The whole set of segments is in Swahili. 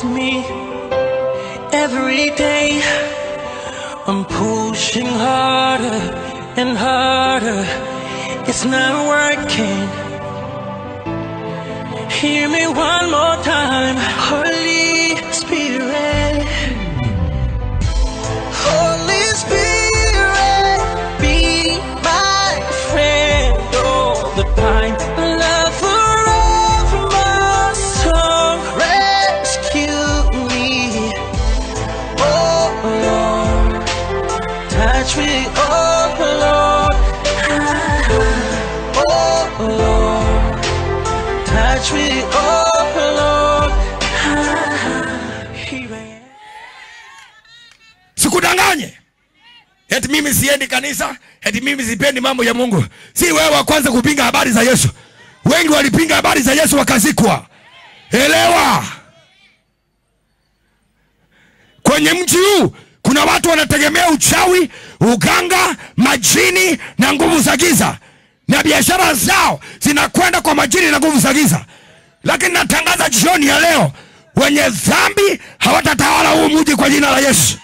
with me every day. I'm pushing harder and harder. It's not working. Hear me one more time, Holy Spirit. Holy Spirit, be my friend all the time. Love forever must come rescue me. Oh Lord, touch me, oh Lord. Oh Lord, touch me, oh Lord. Here I am. sikudanganye eti mimi siendi kanisa eti mimi sipendi mambo ya mungu si wewe wa kwanza kupinga habari za yesu wengi walipinga habari za yesu wakazikwa elewa kwenye mji huu kuna watu wanategemea uchawi uganga majini na nguvu za giza na biashara zao zinakwenda kwa majini na nguvu za giza lakini natangaza jioni ya leo wenye dhambi hawatatawala huu mji kwa jina la yesu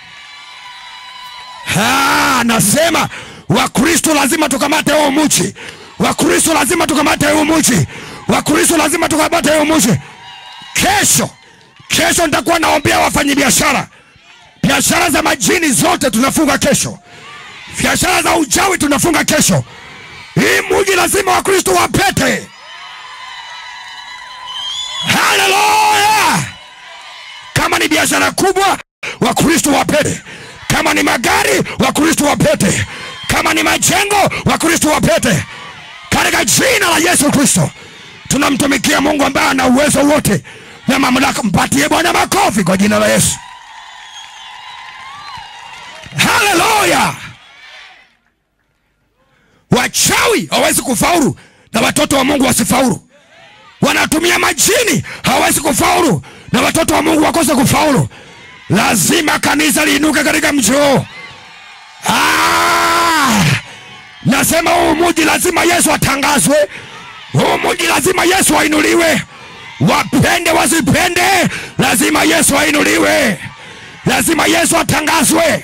Ah, nasema wakristo lazima tukamate huu mji wakristo lazima tukamate huu mji wakristo lazima tukamate huu mji kesho kesho nitakuwa naombea wafanyabiashara biashara za majini zote tunafunga kesho biashara za uchawi tunafunga kesho hii mji lazima wakristo wapete haleluya kama ni biashara kubwa wakristo wapete kama ni magari wakristo wapete kama ni majengo wakristo wapete katika jina la yesu kristo tunamtumikia mungu ambaye ana uwezo wote na mamlaka mpatie bwana makofi kwa jina la yesu haleluya wachawi hawawezi kufaulu na watoto wa mungu wasifaulu wanatumia majini hawawezi kufaulu na watoto wa mungu wakose kufaulu lazima kanisa liinuke katika mji huu Ah! nasema huu muji lazima yesu atangazwe huu muji lazima yesu ainuliwe wapende wasipende lazima yesu ainuliwe lazima yesu atangazwe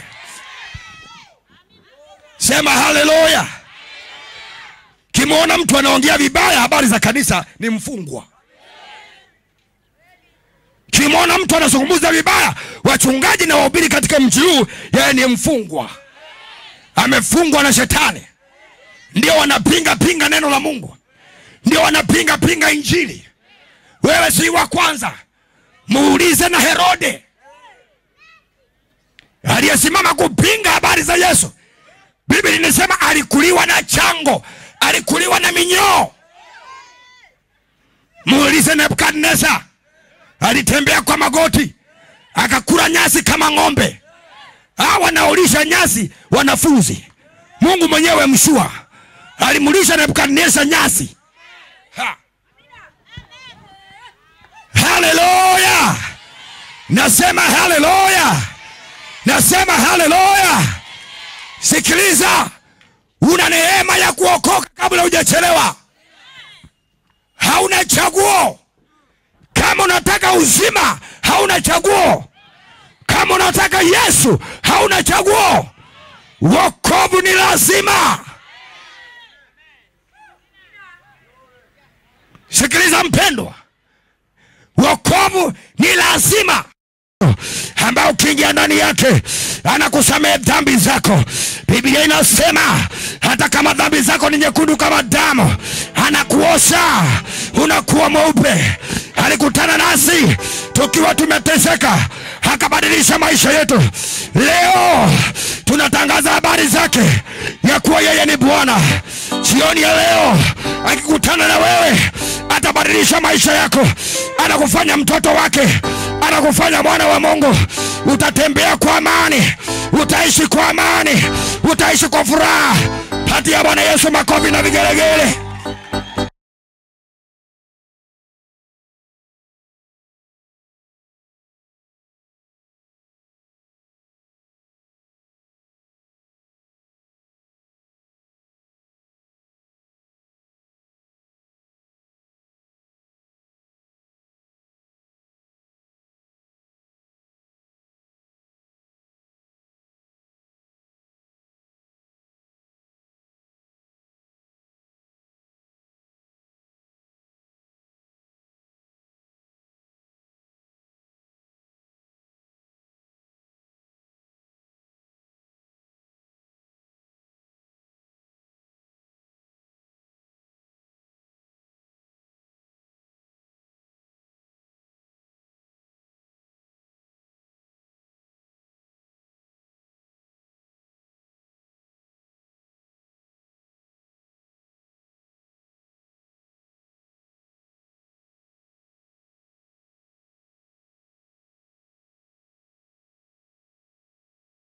sema haleluya kimwona mtu anaongea vibaya habari za kanisa ni mfungwa kimwona mtu anazungumza vibaya wachungaji na wahubiri katika mji huu yeye ni mfungwa amefungwa na shetani ndio wanapinga pinga neno la mungu ndio wanapinga pinga injili wewe si wa kwanza muulize na herode aliyesimama kupinga habari za yesu biblia inasema alikuliwa na chango alikuliwa na minyoo muulize nebukadnezar alitembea kwa magoti akakula nyasi kama ng'ombe hawa wanaolisha nyasi wanafunzi mungu mwenyewe mshua alimlisha nebukadnezar nyasi ha. haleluya nasema haleluya nasema haleluya sikiliza una neema ya kuokoka kabla hujachelewa hauna chaguo kama unataka uzima hauna chaguo kama unataka yesu hauna chaguo wokovu ni lazima sikiliza mpendwa wokovu ni lazima ambayo ukiingia ndani yake anakusamehe dhambi zako biblia inasema hata kama dhambi zako ni nyekundu kama damu anakuosha unakuwa mweupe alikutana nasi tukiwa tumeteseka akabadilisha maisha yetu leo tunatangaza habari zake ya kuwa yeye ni bwana jioni ya leo akikutana na wewe atabadilisha maisha yako anakufanya mtoto wake anakufanya mwana wa mungu utatembea kwa amani utaishi kwa amani utaishi kwa furaha patia bwana yesu makofi na vigelegele